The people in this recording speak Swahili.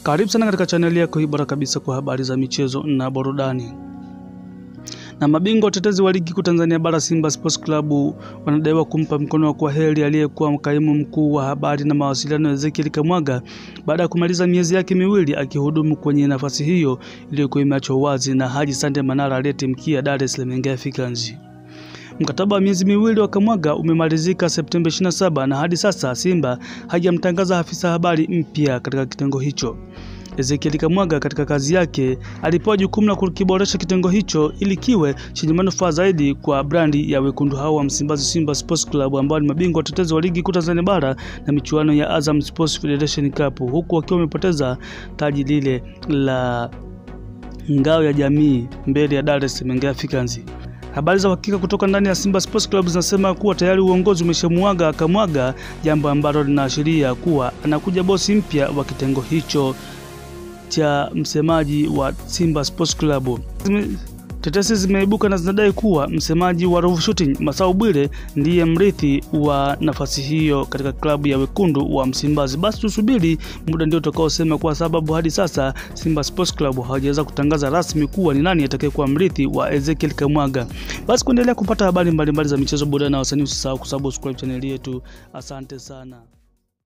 Karibu sana katika chaneli yako hii bora kabisa kwa habari za michezo na burudani. Na mabingwa watetezi wa ligi kuu Tanzania bara Simba Sports Club wanadaiwa kumpa mkono wa kwaheri aliyekuwa kaimu mkuu wa habari na mawasiliano Ezekiel Kamwaga baada ya kumaliza miezi yake miwili akihudumu kwenye nafasi hiyo iliyokuwa imeachwa wazi na Haji Sande Manara aliyetimkia Dar es Salaam Young Africans. Mkataba wa miezi miwili wa Kamwaga umemalizika Septemba 27 na hadi sasa Simba hajamtangaza afisa habari mpya katika kitengo hicho. Ezekiel Kamwaga katika kazi yake alipewa jukumu la kukiboresha kitengo hicho ili kiwe chenye manufaa zaidi kwa brandi ya wekundu hao wa Msimbazi Simba Sports Club ambao ni mabingwa watetezi wa ligi kuu Tanzania bara na michuano ya Azam Sports Federation Cup huku wakiwa wamepoteza taji lile la ngao ya jamii mbele ya Dar es Salaam Young Africans. Habari za uhakika kutoka ndani ya Simba Sports Club zinasema kuwa tayari uongozi umeshamuaga Kamwaga, jambo ambalo linaashiria kuwa anakuja bosi mpya wa kitengo hicho cha msemaji wa Simba Sports Club. Tetesi zimeibuka na zinadai kuwa msemaji wa Ruvu Shooting Masau Bwire ndiye mrithi wa nafasi hiyo katika klabu ya wekundu wa Msimbazi. Basi tusubiri muda ndio utakaosema, kwa sababu hadi sasa Simba Sports Club hawajaweza kutangaza rasmi kuwa ni nani atakayekuwa mrithi wa Ezekiel Kamwaga. Basi kuendelea kupata habari mbalimbali za michezo, burudani na wasanii, usisahau kusubscribe chaneli yetu. Asante sana.